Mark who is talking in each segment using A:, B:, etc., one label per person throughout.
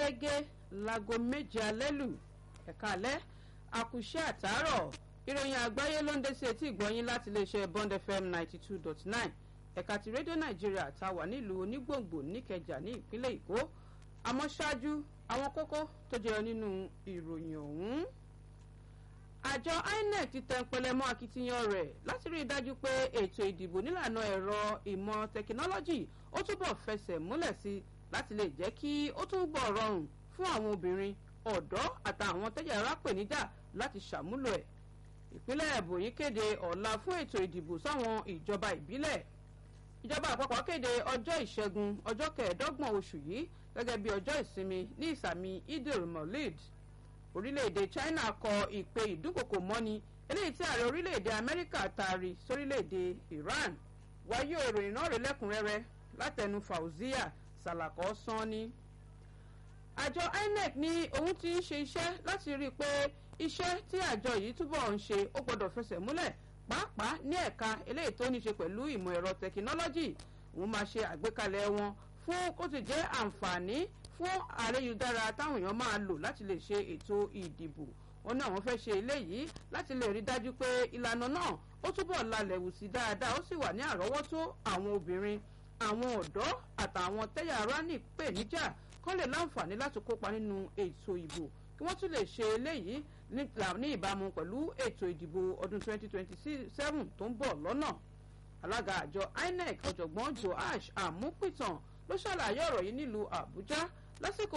A: gẹ́gẹ́ láago méje alẹ́ lù ẹ̀ka alẹ́ àkùṣe àtàárọ̀ ìròyìn àgbáyé ló ń dé sí etí ìgbọ́yín láti iléeṣẹ́ bond fm ninety two dot nine ẹ̀ka ti rédíò nàìjíríà tá a wà nílùú onígbòǹgbò níkẹjà ní ìpínlẹ̀ èkó àmọ́ ṣáájú àwọn kókó tó jẹyọ nínú ìròyìn ọ̀hún. àjọ inec ti tẹ pẹlẹmọ akitiyan rẹ̀ láti rí i dájú pé ètò ìdìbò nílànà ẹ̀rọ ìmọ̀ tẹkinọ́lọ́jì ó túbọ̀ fẹsẹ̀ múlẹ̀ sí i láti lè jẹ́ kí ó túbọ̀ rọrùn fún àwọn obìnrin ọ̀dọ́ àtàwọn tẹ́jà ara pèníjà láti ṣàmúlò ẹ̀. ìpínlẹ̀ ẹ̀bùnì kéde ọ̀la fún ètò ìdìbò sáwọn ìjọba ìbílẹ̀. ìjọba àpapọ̀ kéde ọjọ́ ìṣẹ́gun ọjọ́ kẹẹ̀ẹ́dọ́gbọ̀n oṣù yìí gẹ́gẹ́ bí ọjọ́ ìsinmi ní ìsàmì idil molid. orílẹ̀-èdè china kọ ìpè ìdúnkòkò mọ́ni eléyìí tí ààrẹ orílẹ̀-èdè amẹ́ríkà taari sórílẹ̀-èdè iran wáyé ìròyìn náà rè lẹ́kùnrẹ́rẹ́ látẹnu fauzia salakọ sanni àjọ inec ní òun ti ń ṣe iṣẹ́ láti rí i pé iṣẹ́ tí àjọ yìí túbọ̀ ń ṣe ó gbọ́dọ̀ fẹsẹ̀ múlẹ̀ pàápàá ní ẹ̀ka eléyìí tó ní ṣe pẹ̀lú ìmọ̀ ẹ̀rọ tẹkinọ́lọ́jì òun máa ṣe àgbékalẹ̀ wọn fún kó ti jẹ́ àǹfààní fún àrẹ́yùdára táwọn èèyàn máa lò láti lè ṣe ètò ìdìbò wọn náà wọn fẹ́ ṣe eléyìí láti lè rí dájú pé ìlànà náà ó túbọ̀ lalẹ̀ wù sí dáadáa ó sì wà ní àrọ́wọ́tó àwọn obìnrin àwọn ọ̀dọ́ àtàwọn tẹ́yà ara ní ìpèníjà kán lè láǹfààní láti kópa nínú ètò ìbò kí wọ́n tún lè ṣe eléyìí ní ìbámu pẹ̀lú ètò ìdìbò ọdún 2027 tó ń bọ̀ lọ́nà. alága àjọ inec ọ̀jọ̀gbọ́n joash amúpìtàn ló ṣàlàyé ọ̀rọ̀ yìí nílùú àbújá lásìkò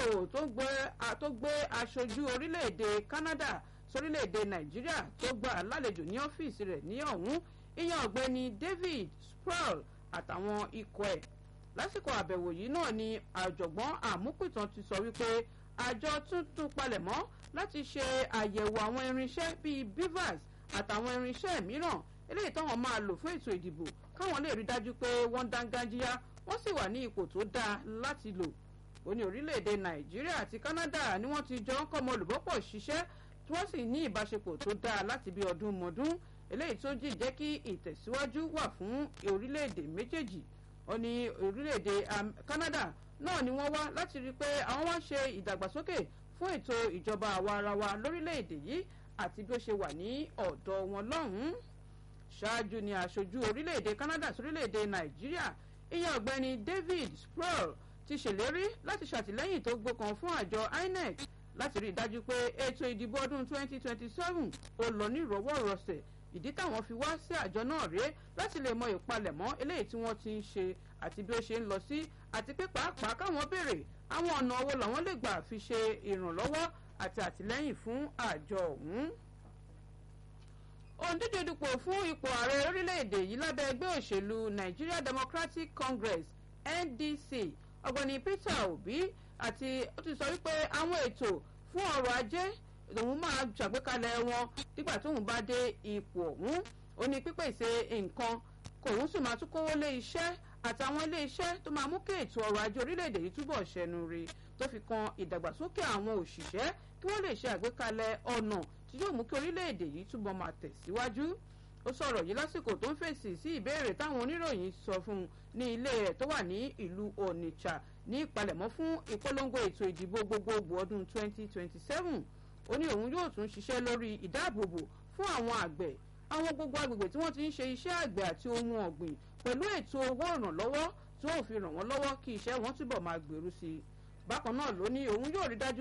A: tó gbé aṣojú orílẹ̀-èdè canada sórílẹ̀-èdè nàìjíríà tó gbà lálejò ní ọ́fíìsì rẹ̀ ní ọ̀hún ìyẹn ọ̀gbẹ́ni david sproul àtàwọn ikọ̀ ẹ̀ lásìkò àbẹ̀wò yìí náà ni àjọ̀gbọ́n àmúpìtàn ti sọ wípé àjọ tuntun palẹ̀mọ́ láti ṣe àyẹ̀wò àwọn irinṣẹ́ bíi bivas àtàwọn irinṣẹ́ mìíràn eléyìí táwọn máa lò fún ètò ìdìbò káwọn lè rí dájú pé wọ́n dángájíá wọ́n sì wà ní ipò tó dáa láti lò ó ní orílẹ̀-èdè nàìjíríà àti canada ni wọ́n ti jọ ń kọ́mọ olùbọ́pọ̀ ṣiṣẹ́ tí wọ́n sì ní ìbáṣepọ̀ tó dáa láti bí ọdún mọ́dún eléyìí tó jì jẹ́ kí ìtẹ̀síwájú wà fún orílẹ̀-èdè méjèèjì ó ní orílẹ̀-èdè canada náà ni wọ́n wá láti rí i pé àwọn wá ṣe ìdàgbàsókè fún ètò ìjọba àwa ara wa lórílẹ̀-èdè yìí àti bí ó ṣe wà ní ọ̀dọ̀ wọn lọ́hùn-ún ṣáájú ni aṣojú orílẹ̀-èdè canada sórílẹ̀-èdè nàìjíríà ìyẹn ọ̀gbẹ́ni david sproul ti ṣèlérí láti ṣàtìlẹ́yìn tó gbókan fún àjọ inec láti rí i dájú pé ètò ìdìbò ọdún 2027 ó lọ ní ìrọwọ́rọsẹ̀ ìdí táwọn fi wá sí àjọ náà rèé láti lè mọ ìpalẹ̀mọ́ eléyìí tí wọ́n ti ń ṣe àti bí ó ṣe ń lọ sí àti pé pàápàá káwọn béèrè àwọn ọ̀nà owó làwọn lè gbà fi ṣe ìrànlọ́wọ́ àti àtìlẹ́yìn fún àjọ ọ̀hún. òǹdíje dupò fún ipò ààrẹ orílẹ̀-èdè yìí lábẹ́ ẹgbẹ́ òṣèlú nigeria democratic congress ndc ọ̀gbẹ́ni peter obi àti ó ti sọ wípé àwọn ètò fún ọrọ̀ ajé òun máa ṣàgbékalẹ̀ wọn nígbà tóun bá dé ipò ọ̀hún ó ní pípèsè nǹkan kòun sì máa tún kówó lé iṣẹ́ àtàwọn ilé iṣẹ́ tó máa mú kí ètò ọrọ̀ ajé orílẹ̀-èdè yìí túbọ̀ ṣẹnu rí tó fi kan ìdàgbàsókè àwọn òṣìṣẹ́ kí wọ́n lè ṣe àgbékalẹ̀ ọ̀nà tí yóò mú kí orílẹ̀-èdè yìí túbọ̀ máa tẹ̀síwájú ó sọ̀rọ̀ yìí lásìkò tó ń fèsì sí ìbéèrè táwọn oníròyìn sọ fún un ní ilé rẹ̀ tó wà ní ìlú onitsha ní ìpalẹ̀mọ́ fún ìpolongo ètò ìdìbò gbogbogbò ọdún 2027 ó ní òun yóò tún ṣiṣẹ́ lórí ìdáàbòbò fún àwọn àgbẹ̀ àwọn gbogbo agbègbè tí wọ́n ti ń ṣe iṣẹ́ àgbẹ̀ àti ohun ọ̀gbìn pẹ̀lú ètò owó ìrànlọ́wọ́ tí wọ́n fi ràn wọ́n lọ́wọ́ kí iṣẹ́ wọn túbọ̀ máa gbèrú sí i bákan náà ló ní òun yóò rí dájú